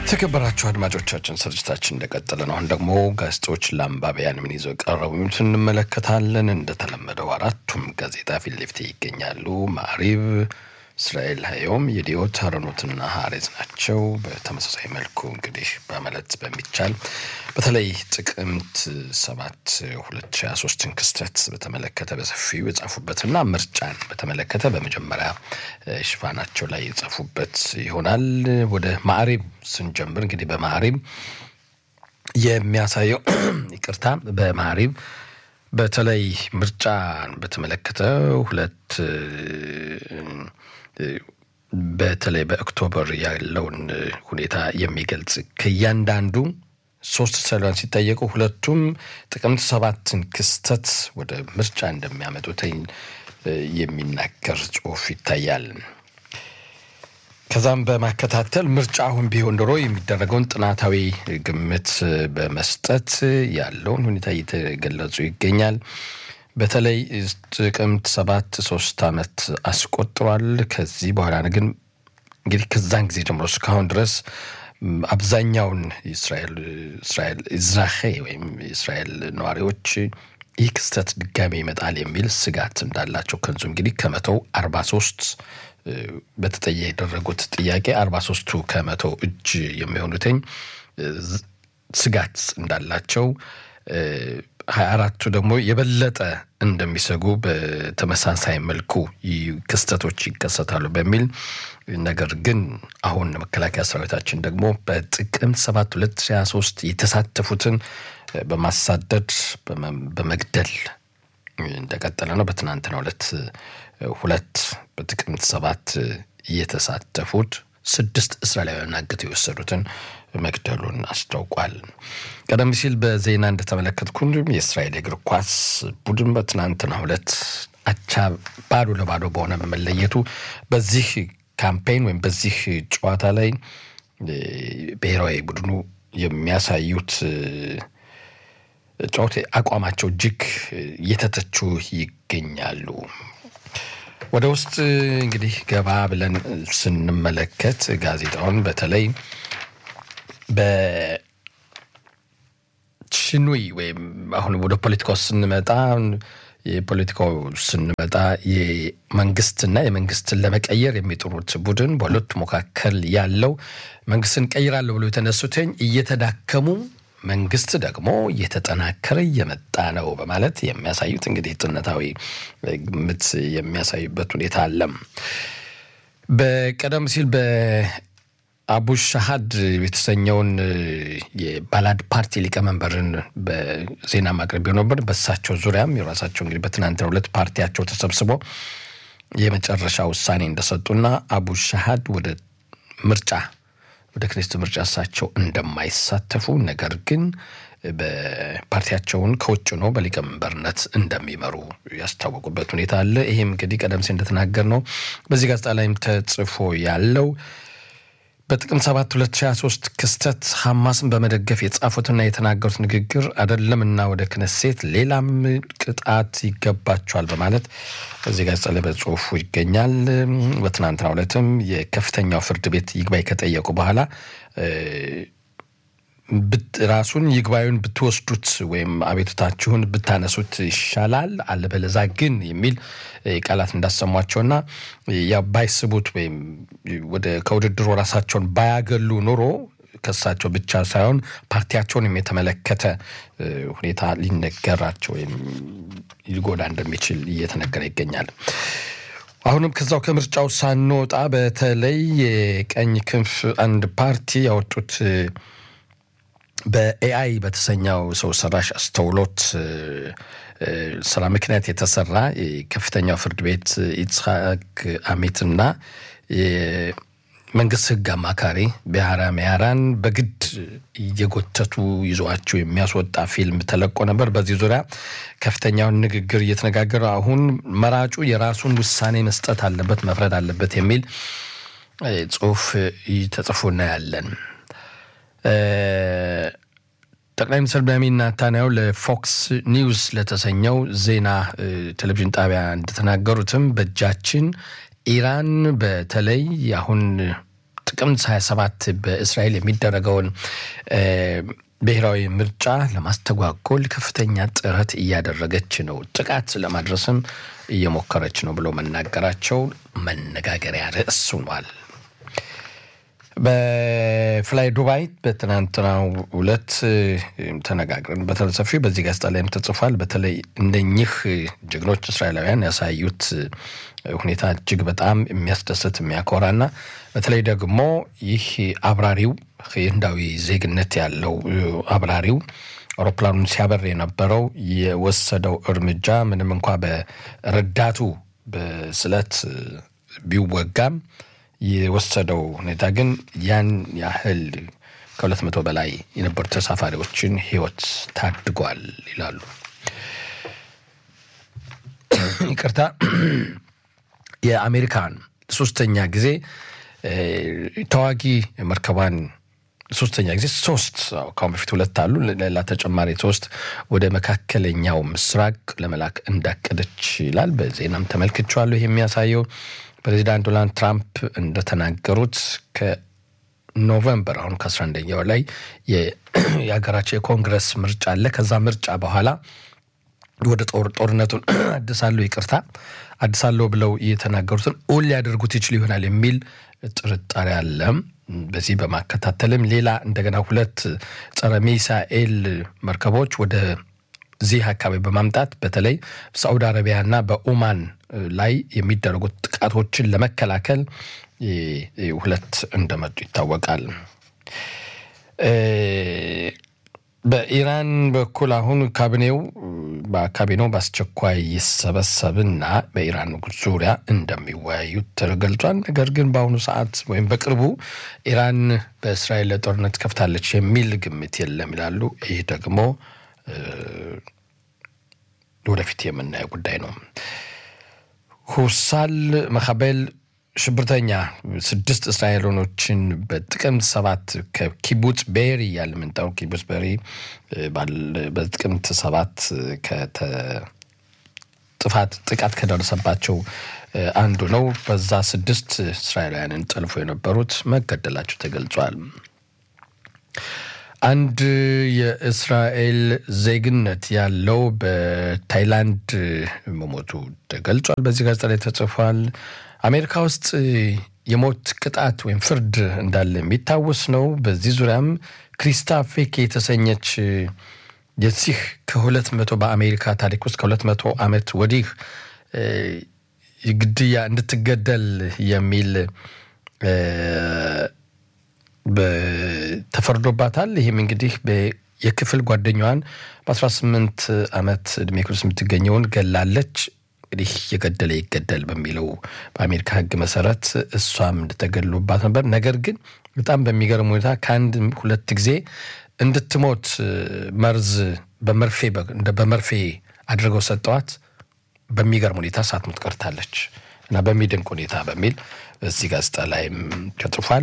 የተከበራችሁ አድማጮቻችን ስርጭታችን እንደቀጠለ ነው። አሁን ደግሞ ጋዜጦች ለአንባቢያን ምን ይዘው ቀረቡ የሚሉትን እንመለከታለን። እንደተለመደው አራቱም ጋዜጣ ፊት ለፊት ይገኛሉ። ማሪብ፣ እስራኤል ሀዮም፣ የዲዮት አረኖትና ሀሬዝ ናቸው። በተመሳሳይ መልኩ እንግዲህ በመለት በሚቻል በተለይ ጥቅምት ሰባት ሁለት ሺ ሀያ ሶስትን ክስተት በተመለከተ በሰፊው የጻፉበትና ምርጫን በተመለከተ በመጀመሪያ ሽፋናቸው ላይ የጻፉበት ይሆናል። ወደ ማዕሪብ ስንጀምር እንግዲህ በማዕሪብ የሚያሳየው ይቅርታ፣ በማዕሪብ በተለይ ምርጫን በተመለከተ ሁለት በተለይ በኦክቶበር ያለውን ሁኔታ የሚገልጽ ከእያንዳንዱ ሶስት ሰሏን ሲጠየቁ ሁለቱም ጥቅምት ሰባትን ክስተት ወደ ምርጫ እንደሚያመጡት የሚናገር ጽሑፍ ይታያል። ከዛም በማከታተል ምርጫ አሁን ቢሆን ኖሮ የሚደረገውን ጥናታዊ ግምት በመስጠት ያለውን ሁኔታ እየተገለጹ ይገኛል። በተለይ ጥቅምት ሰባት ሶስት ዓመት አስቆጥሯል። ከዚህ በኋላ ግን እንግዲህ ከዛን ጊዜ ጀምሮ እስካሁን ድረስ አብዛኛውን እስራኤል እዝራሄ ወይም የእስራኤል ነዋሪዎች ይህ ክስተት ድጋሜ ይመጣል የሚል ስጋት እንዳላቸው ከንዙ እንግዲህ ከመቶው አርባ ሶስት በተጠየ የደረጉት ጥያቄ አርባ ሶስቱ ከመቶ እጅ የሚሆኑትኝ ስጋት እንዳላቸው ሀያ አራቱ ደግሞ የበለጠ እንደሚሰጉ በተመሳሳይ መልኩ ክስተቶች ይከሰታሉ በሚል ነገር ግን አሁን መከላከያ ሰራዊታችን ደግሞ በጥቅምት ሰባት ሁለት ሺ ሀያ ሶስት የተሳተፉትን በማሳደድ በመግደል እንደቀጠለ ነው። በትናንትናው ዕለት ሁለት በጥቅምት ሰባት የተሳተፉት ስድስት እስራኤላውያን አግተው የወሰዱትን መግደሉን አስታውቋል። ቀደም ሲል በዜና እንደተመለከትኩት የእስራኤል እግር ኳስ ቡድን በትናንትናው ዕለት አቻ ባዶ ለባዶ በሆነ በመለየቱ በዚህ ካምፔን ወይም በዚህ ጨዋታ ላይ ብሔራዊ ቡድኑ የሚያሳዩት ጨዋታ አቋማቸው እጅግ እየተተቹ ይገኛሉ። ወደ ውስጥ እንግዲህ ገባ ብለን ስንመለከት ጋዜጣውን በተለይ በሽኑይ ወይም አሁን ወደ ፖለቲካው ስንመጣ የፖለቲካው ስንመጣ የመንግስትና የመንግስትን ለመቀየር የሚጥሩት ቡድን በሁለቱ መካከል ያለው መንግስትን ቀይራለሁ ብሎ የተነሱትኝ እየተዳከሙ መንግስት ደግሞ እየተጠናከረ እየመጣ ነው በማለት የሚያሳዩት እንግዲህ ጥነታዊ ግምት የሚያሳዩበት ሁኔታ አለም። በቀደም ሲል በአቡ ሻሃድ የተሰኘውን የባላድ ፓርቲ ሊቀመንበርን በዜና ማቅረቢያ ነበር። በሳቸው ዙሪያም የራሳቸው እንግዲህ በትናንትናው ዕለት ፓርቲያቸው ተሰብስቦ የመጨረሻ ውሳኔ እንደሰጡና አቡ ሻሃድ ወደ ምርጫ ወደ ክኔስት ምርጫ እሳቸው እንደማይሳተፉ ነገር ግን በፓርቲያቸውን ከውጭ ነው በሊቀመንበርነት እንደሚመሩ ያስታወቁበት ሁኔታ አለ። ይህም እንግዲህ ቀደም ሲል እንደተናገር ነው በዚህ ጋዜጣ ላይም ተጽፎ ያለው በጥቅምት 7 2023 ክስተት ሐማስን በመደገፍ የጻፉትና የተናገሩት ንግግር አይደለምና ወደ ክነሴት ሌላም ቅጣት ይገባቸዋል በማለት እዚህ ጋዜጣ ላይ በጽሁፉ ይገኛል። በትናንትናው ዕለትም የከፍተኛው ፍርድ ቤት ይግባኝ ከጠየቁ በኋላ ራሱን ይግባዩን ብትወስዱት ወይም አቤቱታችሁን ብታነሱት ይሻላል፣ አለበለዛ ግን የሚል ቃላት እንዳሰሟቸውና ያ ባይስቡት ወይም ወደ ከውድድሩ ራሳቸውን ባያገሉ ኖሮ ከሳቸው ብቻ ሳይሆን ፓርቲያቸውንም የተመለከተ ሁኔታ ሊነገራቸው ወይም ሊጎዳ እንደሚችል እየተነገረ ይገኛል። አሁንም ከዛው ከምርጫው ሳንወጣ በተለይ የቀኝ ክንፍ አንድ ፓርቲ ያወጡት በኤአይ በተሰኘው ሰው ሰራሽ አስተውሎት ስራ ምክንያት የተሰራ ከፍተኛው ፍርድ ቤት ኢትስሐቅ አሚትና የመንግስት ሕግ አማካሪ ቢያራ ሚያራን በግድ እየጎተቱ ይዘዋቸው የሚያስወጣ ፊልም ተለቆ ነበር። በዚህ ዙሪያ ከፍተኛውን ንግግር እየተነጋገረ አሁን መራጩ የራሱን ውሳኔ መስጠት አለበት፣ መፍረድ አለበት የሚል ጽሁፍ ተጽፎ እናያለን። ጠቅላይ ሚኒስትር ቤንያሚን ኔታንያሁ ለፎክስ ኒውስ ለተሰኘው ዜና ቴሌቪዥን ጣቢያ እንደተናገሩትም በእጃችን ኢራን በተለይ አሁን ጥቅምት 27 በእስራኤል የሚደረገውን ብሔራዊ ምርጫ ለማስተጓጎል ከፍተኛ ጥረት እያደረገች ነው፣ ጥቃት ለማድረስም እየሞከረች ነው ብሎ መናገራቸው መነጋገሪያ ርዕስ ሆኗል። በፍላይ ዱባይ በትናንትናው ዕለት ተነጋግረን በተለሰፊ በዚህ ጋዜጣ ላይም ተጽፏል። በተለይ እንደኚህ ጀግኖች እስራኤላውያን ያሳዩት ሁኔታ እጅግ በጣም የሚያስደስት የሚያኮራና በተለይ ደግሞ ይህ አብራሪው ህንዳዊ ዜግነት ያለው አብራሪው አውሮፕላኑን ሲያበር የነበረው የወሰደው እርምጃ ምንም እንኳ በረዳቱ በስለት ቢወጋም የወሰደው ሁኔታ ግን ያን ያህል ከሁለት መቶ በላይ የነበሩ ተሳፋሪዎችን ህይወት ታድጓል ይላሉ። ይቅርታ የአሜሪካን ሶስተኛ ጊዜ ተዋጊ መርከቧን ሶስተኛ ጊዜ ሶስት ከአሁን በፊት ሁለት አሉ፣ ሌላ ተጨማሪ ሶስት ወደ መካከለኛው ምስራቅ ለመላክ እንዳቀደች ይላል። በዜናም ተመልክቼዋለሁ። ይህ የሚያሳየው ፕሬዚዳንት ዶናልድ ትራምፕ እንደተናገሩት ከኖቨምበር አሁን ከአስራ አንደኛው ላይ የሀገራቸው የኮንግረስ ምርጫ አለ። ከዛ ምርጫ በኋላ ወደ ጦር ጦርነቱን አድሳለሁ ይቅርታ አድሳለሁ ብለው የተናገሩትን እውን ሊያደርጉት ይችል ይሆናል የሚል ጥርጣሬ አለ። በዚህ በማከታተልም ሌላ እንደገና ሁለት ጸረ ሚሳኤል መርከቦች ወደ ዚህ አካባቢ በማምጣት በተለይ ሳዑዲ አረቢያና በኦማን ላይ የሚደረጉት ጥቃቶችን ለመከላከል ሁለት እንደመጡ ይታወቃል። በኢራን በኩል አሁን ካቢኔው በካቢኔው በአስቸኳይ ይሰበሰብና በኢራን ዙሪያ እንደሚወያዩ ተገልጿል። ነገር ግን በአሁኑ ሰዓት ወይም በቅርቡ ኢራን በእስራኤል ጦርነት ከፍታለች የሚል ግምት የለም ይላሉ። ይህ ደግሞ ወደፊት የምናየው ጉዳይ ነው። ሁሳል መካቤል ሽብርተኛ ስድስት እስራኤሎኖችን በጥቅምት ሰባት ከኪቡጽ ቤሪ እያለ የምንጠራው ኪቡጽ ቤሪ በጥቅምት ሰባት ጥፋት ጥቃት ከደረሰባቸው አንዱ ነው። በዛ ስድስት እስራኤላውያንን ጠልፎ የነበሩት መገደላቸው ተገልጿል። አንድ የእስራኤል ዜግነት ያለው በታይላንድ መሞቱ ተገልጿል። በዚህ ጋዜጣ ላይ ተጽፏል። አሜሪካ ውስጥ የሞት ቅጣት ወይም ፍርድ እንዳለ የሚታወስ ነው። በዚህ ዙሪያም ክሪስታ ፌክ የተሰኘች የዚህ ከሁለት መቶ በአሜሪካ ታሪክ ውስጥ ከሁለት መቶ ዓመት ወዲህ ግድያ እንድትገደል የሚል ተፈርዶባታል። ይህም እንግዲህ የክፍል ጓደኛዋን በ18 ዓመት ዕድሜ ክልል ውስጥ የምትገኘውን ገላለች። እንግዲህ የገደለ ይገደል በሚለው በአሜሪካ ሕግ መሰረት እሷም እንደተገድሎባት ነበር። ነገር ግን በጣም በሚገርም ሁኔታ ከአንድ ሁለት ጊዜ እንድትሞት መርዝ በመርፌ በመርፌ አድርገው ሰጠዋት። በሚገርም ሁኔታ ሳትሞት ቀርታለች እና በሚደንቅ ሁኔታ በሚል እዚህ ጋዜጣ ላይም ተጽፏል።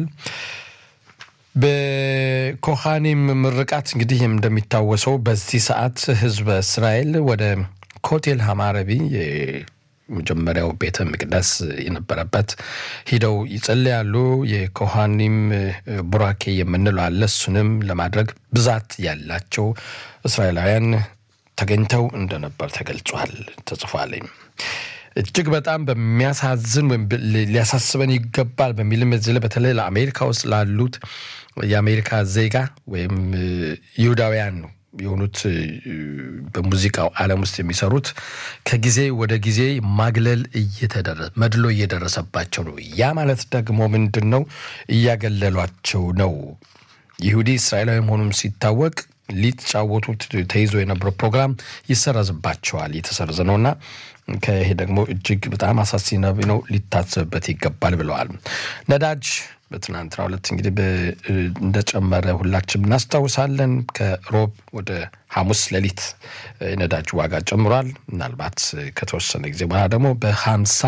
በኮሃኒም ምርቃት እንግዲህ እንደሚታወሰው በዚህ ሰዓት ህዝበ እስራኤል ወደ ኮቴል ሀማረቢ የመጀመሪያው ቤተ መቅደስ የነበረበት ሂደው ይጸልያሉ። የኮሃኒም ቡራኬ የምንለው አለ። እሱንም ለማድረግ ብዛት ያላቸው እስራኤላውያን ተገኝተው እንደነበር ተገልጿል፣ ተጽፏል። እጅግ በጣም በሚያሳዝን ወይም ሊያሳስበን ይገባል በሚልም እዚህ ላይ በተለይ ለአሜሪካ ውስጥ ላሉት የአሜሪካ ዜጋ ወይም ይሁዳውያን የሆኑት በሙዚቃው ዓለም ውስጥ የሚሰሩት ከጊዜ ወደ ጊዜ ማግለል እየተደረሰ መድሎ እየደረሰባቸው ነው። ያ ማለት ደግሞ ምንድን ነው? እያገለሏቸው ነው። ይሁዲ እስራኤላዊ መሆኑም ሲታወቅ ሊጫወቱት ተይዞ የነበረው ፕሮግራም ይሰረዝባቸዋል። እየተሰረዘ ነውና ከይሄ ደግሞ እጅግ በጣም አሳሳቢ ነው፣ ሊታሰብበት ይገባል ብለዋል። ነዳጅ በትናንትናው ዕለት እንግዲህ እንደጨመረ ሁላችንም እናስታውሳለን። ከሮብ ወደ ሐሙስ ሌሊት ነዳጅ ዋጋ ጨምሯል። ምናልባት ከተወሰነ ጊዜ በኋላ ደግሞ በሀምሳ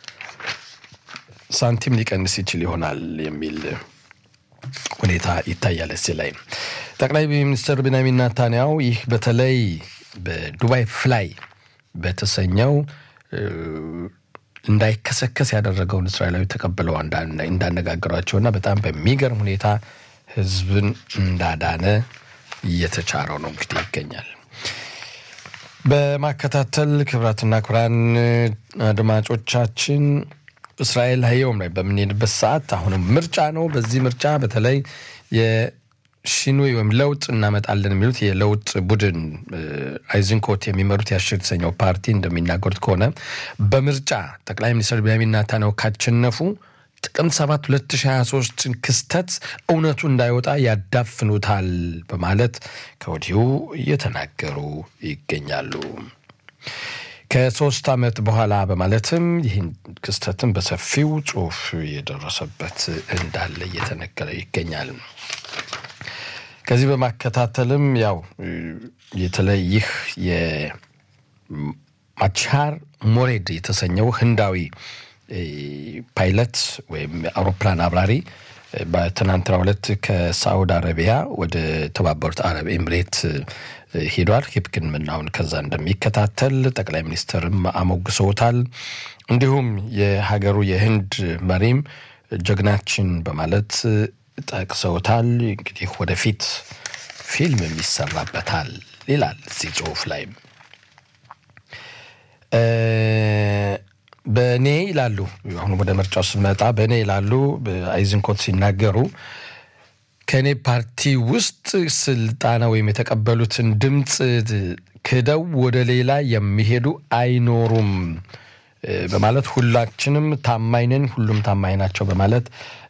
ሳንቲም ሊቀንስ ይችል ይሆናል የሚል ሁኔታ ይታያል። እዚህ ላይ ጠቅላይ ሚኒስትር ቤንያሚን ኔታንያሁ ይህ በተለይ በዱባይ ፍላይ በተሰኘው እንዳይከሰከስ ያደረገውን እስራኤላዊ ተቀብለው እንዳነጋገሯቸውና በጣም በሚገርም ሁኔታ ህዝብን እንዳዳነ እየተቻረው ነው እንግዲህ ይገኛል። በማከታተል ክብራትና ክብራን አድማጮቻችን እስራኤል ሀየውም ላይ በምንሄድበት ሰዓት አሁንም ምርጫ ነው። በዚህ ምርጫ በተለይ የሺኑይ ወይም ለውጥ እናመጣለን የሚሉት የለውጥ ቡድን አይዝንኮት የሚመሩት የአሽር የተሰኘው ፓርቲ እንደሚናገሩት ከሆነ በምርጫ ጠቅላይ ሚኒስትር ቤንያሚን ኔታንያሁ ካሸነፉ ጥቅምት 7 2023 ክስተት እውነቱ እንዳይወጣ ያዳፍኑታል በማለት ከወዲሁ እየተናገሩ ይገኛሉ። ከሶስት ዓመት በኋላ በማለትም ይህን ክስተትን በሰፊው ጽሁፍ የደረሰበት እንዳለ እየተነገረ ይገኛል። ከዚህ በማከታተልም ያው የተለይ ይህ የማቻር ሞሬድ የተሰኘው ህንዳዊ ፓይለት ወይም አውሮፕላን አብራሪ በትናንትናው ዕለት ከሳዑዲ አረቢያ ወደ ተባበሩት አረብ ኤምሬት ሄዷል። ሕክምናውን ከዛ እንደሚከታተል ጠቅላይ ሚኒስትርም አሞግሰውታል። እንዲሁም የሀገሩ የህንድ መሪም ጀግናችን በማለት ጠቅሰውታል። እንግዲህ ወደፊት ፊልም የሚሰራበታል ይላል እዚህ ጽሁፍ ላይም በእኔ ይላሉ። አሁን ወደ ምርጫው ስንመጣ በእኔ ይላሉ አይዝንኮት ሲናገሩ ከእኔ ፓርቲ ውስጥ ስልጣና ወይም የተቀበሉትን ድምፅ ክደው ወደ ሌላ የሚሄዱ አይኖሩም በማለት ሁላችንም ታማኝ ነን፣ ሁሉም ታማኝ ናቸው በማለት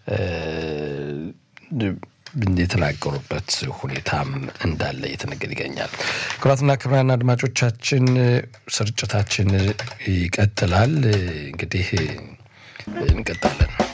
የተናገሩበት ሁኔታም እንዳለ እየተነገረ ይገኛል። ክቡራትና ክቡራን አድማጮቻችን ስርጭታችን ይቀጥላል። እንግዲህ እንቀጥላለን።